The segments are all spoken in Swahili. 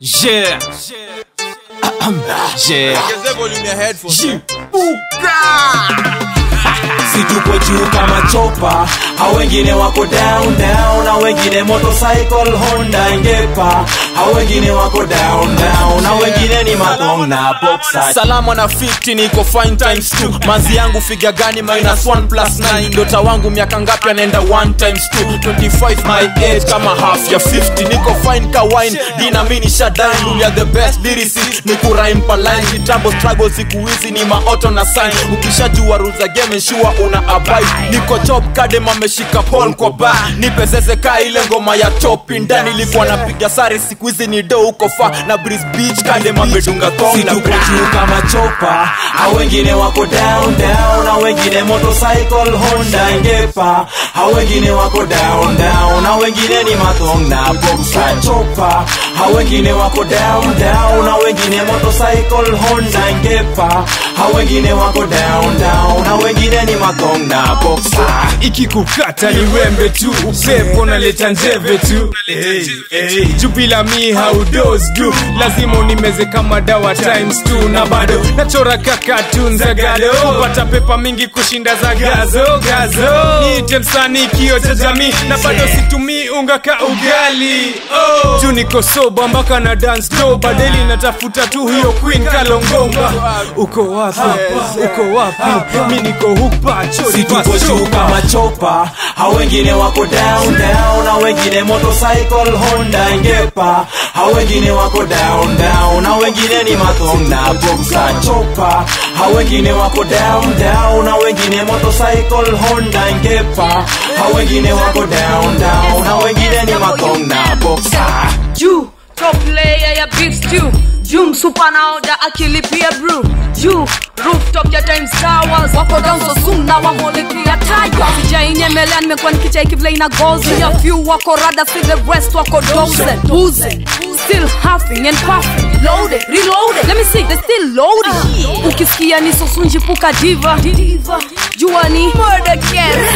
Yeah. yeah. Ongezea volume ya headphones. Jibuka. situko juu kama chopa hao wengine wako down down na wengine motorcycle honda ngepa hao wengine wako down down na wengine ni mathong na boxer salama na 50 niko fine times 2 mazi yangu figa gani minus 1 plus 9 ndota wangu miaka ngapi anaenda 1 times 2 25 my age kama half ya 50 niko fine ka wine dina mini shadine rule ya the best lyricist ni kurime pa line kitambo struggle siku hizi ni maoto na sign ukishajua rules za game ensure una abide niko chop kadem ameshika pole kwa ba nipezeze ka ile ngoma ya chopi ndani ilikuwa napiga sare siku hizi ni do uko fa na breeze beach kadem amedunga kong na situko bra juu kama chopa hao wengine wako down down na wengine motorcycle honda ngepa hao wengine wako down down na wengine ni mathong na boxer chopa hao wengine wako down down na wengine motorcycle honda ngepa hao wengine wako down down na wengine ni mathong na boxer ikikukata ni wembe tu upepo naleta njeve tu hey, hey. juu bila mi haudosdu lazima unimeze kama dawa times two na bado nachora kakatun za gado pata pepa mingi kushinda za gazo gazo niite msanii kio cha jamii na bado situmii unga ka ugali oh. juu niko soba mpaka na dance do badeli natafuta tu hiyo queen kalongomba uko wapi uko wapi mi niko hupa situko juu kama chopa hao wengine wako down down na wengine motorcycle honda ngepa hao wengine wako down down na wengine ni mathong na boxer chopa hao wengine wako down down na wengine motorcycle honda ngepa hao wengine wako down down na wengine ni mathong na boxer juu top layer ya beef stew juu msupa naoda akilipia brew juu rooftop ya times towers wako down so soon na wamolikia taya sijainyemelea nimekuwa nikichai kivile ina gozi ya few wako rada see the rest wako doze buze still huffing and puffing loaded reloaded let me see they still loading ukisikia ni sosunjipuka diva jua ni murder case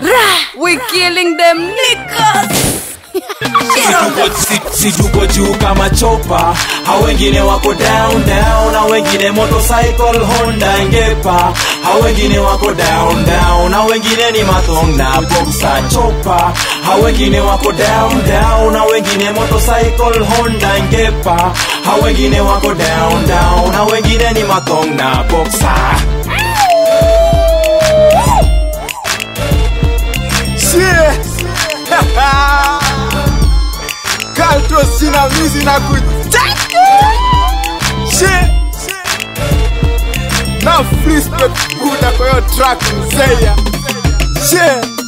we killing them niggas Situko- si- situko juu kama chopa hao wengine wako down down na wengine motorcycle honda ngepa hao wengine wako down down na wengine ni mathong na boxer chopa hao wengine wako down down na wengine motorcycle honda ngepa hao wengine wako down down na wengine ni mathong na boxer Kalto sinamizi na kutaka. Shit. Na free spec buda kwa hiyo track mzeya. Shit.